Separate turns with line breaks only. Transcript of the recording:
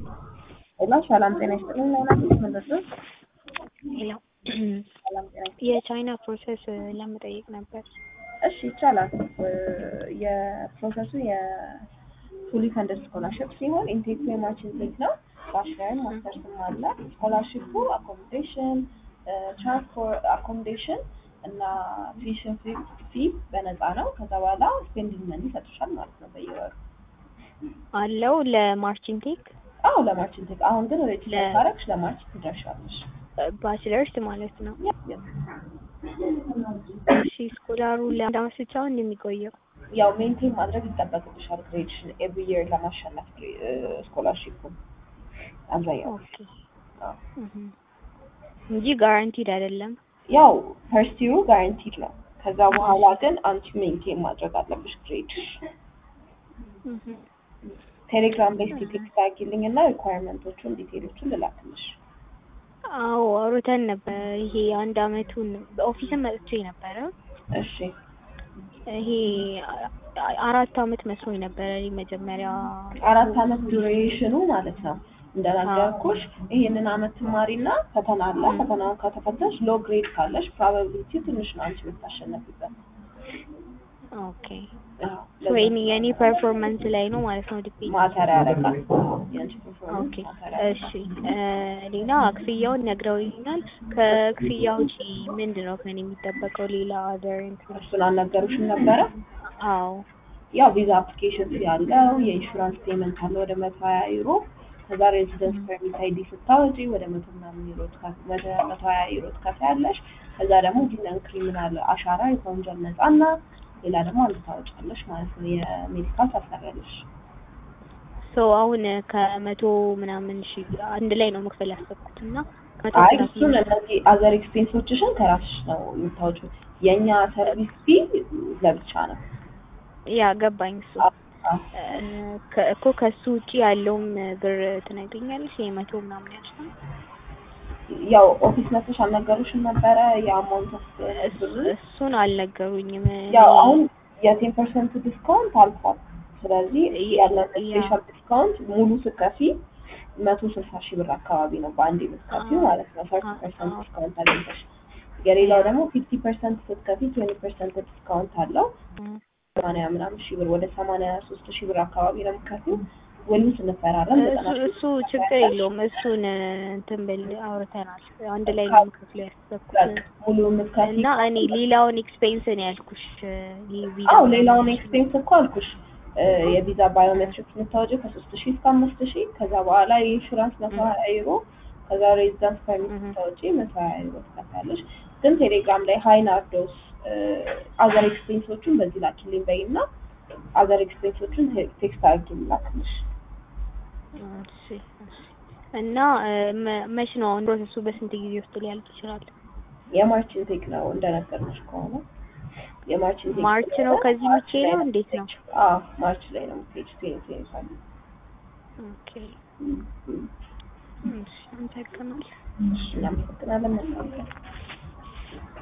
ሄሎ ሰላም ጤና ይስጥልኝ። ለሆናት ምንድን
ሄሎ
ሰላም ጤና ይስጥልኝ።
የቻይና ፕሮሰስ ለመጠየቅ ነበር።
እሺ ይቻላል። የፕሮሰሱ የፉሊ ፈንድድ ስኮላርሽፕ ሲሆን ኢንቴክ የማችን ቴክ ነው። ባችለርም ማስተርስም አለ። ስኮላርሽፑ አኮሞዴሽን፣ ትራንስፖርት አኮሞዴሽን እና ቱዊሽን ፊ በነፃ ነው። ከዛ በኋላ ስፔንዲንግ መኒ ይሰጡሻል ማለት ነው በየወሩ።
አለው ለማርቺንግ ቴክ
አዎ ለማችን ቴክ። አሁን ግን ሬጅስተር ካረግሽ ለማርች ትደርሻለሽ።
ባችለርስ ማለት ነው። እሺ ስኮላሩ ለአንድ አመት ብቻ ነው እንደሚቆየው?
ያው ሜንቴን ማድረግ ይጠበቅብሻል ግሬድሽን ኤቭሪ ይር ለማሸነፍ ስኮላርሺፑ አብዛኛው
ኦኬ እንጂ ጋራንቲድ አይደለም።
ያው ፈርስት ይሩ ጋራንቲድ ነው። ከዛ በኋላ ግን አንቺ ሜንቴን ማድረግ አለብሽ ግሬድሽ። ቴሌግራም ላይ እስኪ ቴክስት አድርጊልኝ እና ሪኳየርመንቶቹን ዲቴሎቹን ልላክልሽ።
አዎ አውርተን ነበር። ይሄ አንድ አመቱን በኦፊስም መጥቼ ነበረ።
እሺ
ይሄ አራት አመት መስሎኝ ነበረ እኔ መጀመሪያ
አራት አመት ዱሬሽኑ ማለት ነው። እንደነገርኩሽ ይሄንን አመት ትማሪና ፈተና አለ። ፈተናውን ከተፈተሽ ሎ ግሬድ ካለሽ ፕሮባቢሊቲ ትንሽ ነው አንቺ የምታሸነፊበት።
ኦኬ ወይኔ የኔ ፐርፎርማንስ ላይ ነው ማለት ነው ዲፔንድ
ማተር ያደርጋል። የአንቺ ፐርፎርማንስ
ኦኬ
ማተር
እሺ ሌላ ክፍያውን ነግረውኛል። ከክፍያ ውጪ ምንድን ነው ከኔ የሚጠበቀው ሌላ አደር እንትን?
እሱን አልነገሩሽም ነበረ?
አዎ
ያው ቪዛ አፕሊኬሽን ፊ ያለው የኢንሹራንስ ፔመንት አለ ወደ መቶ ሀያ ዩሮ ከዛ ሬዚደንስ ፐርሚት አይዲ ስታወጪ ወደ መቶ ምናምን ዩሮ ትከፍ- ወደ መቶ ሀያ ዩሮ ትከፍያለሽ። ከዛ ደግሞ ዲነን ክሪሚናል አሻራ ከወንጀል ነጻና ሌላ ደግሞ አንድ ታወጫለሽ ማለት ነው። የሜዲካል ታሰሪያለሽ።
ሶ አሁን ከመቶ ምናምን ሺ አንድ ላይ ነው መክፈል ያሰብኩት እና ከመቶ
አይ
ሰላሳ
እሱን እነዚህ አዘር ኤክስፔንሶችሽን ከራስሽ ነው የምታወጪው። የእኛ ሰርቪስ ፊ ለብቻ ነው።
ያ ገባኝ እሱ
አዎ።
ከ- እኮ ከሱ ውጪ ያለውም ብር ትነግሪኛለሽ? የመቶ ምናምን ያልሽው
ያው ኦፊስ መጥተሽ አልነገሩሽም ነበረ የአማውንት ኦፍ ብር
እሱን አልነገሩኝም።
ያው አሁን የቴን ፐርሰንት ዲስካውንት አልፏል። ስለዚህ ያለን ስፔሻል ዲስካውንት ሙሉ ስከፊ መቶ ስልሳ ሺህ ብር አካባቢ ነው በአንድ የምትከፊው ማለት ነው። ሰርቲ ፐርሰንት ዲስካውንት አግኝተሽ የሌላው ደግሞ ፊፍቲ ፐርሰንት ስትከፊ ትዌንቲ ፐርሰንት ዲስካውንት አለው። ሰማንያ ምናምን ሺህ ብር ወደ ሰማንያ ሶስት ሺህ ብር አካባቢ ነው የምትከፊው። ውሉ ስንፈራረም ዘጠና
እሱ
ሺህ
እሱ ችግር የለውም። እሱን እንትን ብል አውርተናል። አንድ ላይ ነው የምከፍለው ያሰብኩት
በቃ ሙሉ የምትከፊ
እና እኔ ሌላውን ኤክስፔንስ ነው ያልኩሽ። ይህ ቪዛ
አዎ ሌላውን ኤክስፔንስ እኮ አልኩሽ። እ የቪዛ ባዮሜትሪክስ የምታወጪው ከሶስት ሺህ እስከ አምስት ሺህ ከዛ በኋላ የኢንሹራንስ መቶ ሀያ ዩሮ ከዛ ሬዚዳንስ ፐርሚት ስታወጪ መቶ ሀያ ዩሮ ትከፍያለሽ። ግን ቴሌግራም ላይ ሀይ ናርዶስ አዘር ኤክስፔንሶቹን በዚህ ላኪልኝ በይ እና አዘር ኤክስፔንሶቹን ቴክስት አድርጊ ላክልሽ።
እሺ፣ እሺ። እና እ፣ መ- መች ነው አሁን ፕሮሰሱ በስንት ጊዜ ውስጥ ሊያልቅ ይችላል?
የማርችን ቴክ ነው እንደነገርኩሽ ከሆነ የማርችን ቴክ
ማርች ነው ከዚህ ውጪ ነው እንዴት ነው?
አዎ ማርች ላይ ነው ፔጅ ቴን ቴን ፋይቭ
ኦኬ እሺ፣ አመሰግናለሁ።
እናመሰግናለን። መልካም ቀን።